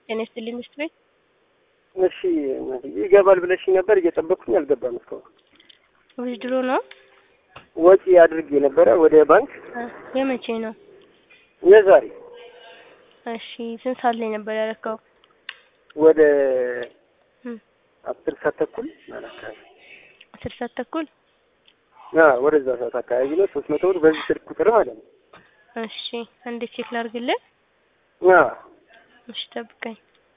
ጤና ይስጥልኝ ሚስት ቤት እሺ ይገባል ብለሽኝ ነበር። እየጠበቅኩኝ አልገባም እስካሁን። ውድድሮ ነው ወጪ አድርጌ ነበረ ወደ ባንክ እ የመቼ ነው? የዛሬ እሺ ስንት ሰዓት ላይ ነበር ያረካው? ወደ እም አስር ሰዓት ተኩል ማለት አካባቢ አስር ሰዓት ተኩል አ ወደዛ ሰዓት አካባቢ ነው። ሶስት መቶ ብር በዚህ ስልክ ቁጥር ማለት ነው። እሺ አንዴ ቼክ ላድርግልህ። አ እሺ ጠብቀኝ።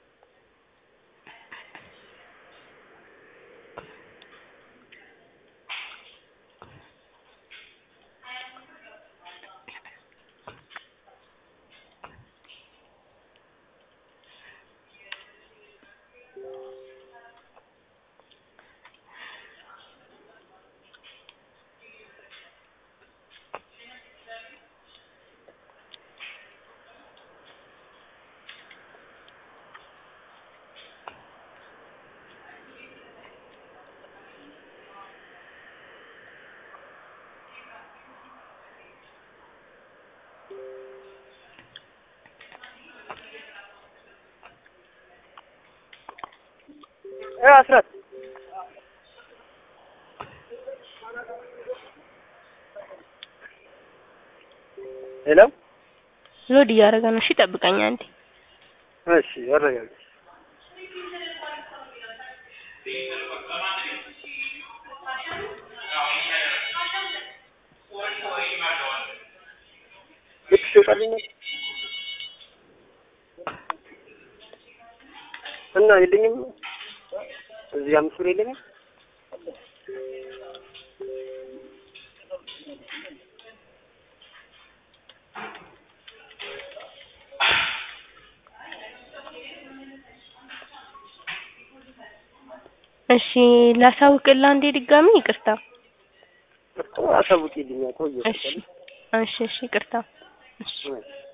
እ አስራት ሄሎ ሎድ እያደረገ ነው። እሺ ጠብቀኝ አንዴ። እሺ አረጋግጥ ልክ ሲወጣልኝ ነው እና የለኝም እዚህ አምስት ብር የለኝም እሺ ላሳውቅልህ አንዴ ድጋሚ ይቅርታ። አሳውቂልኝ ቆየ እሺ እሺ እሺ ይቅርታ። እሺ እሺ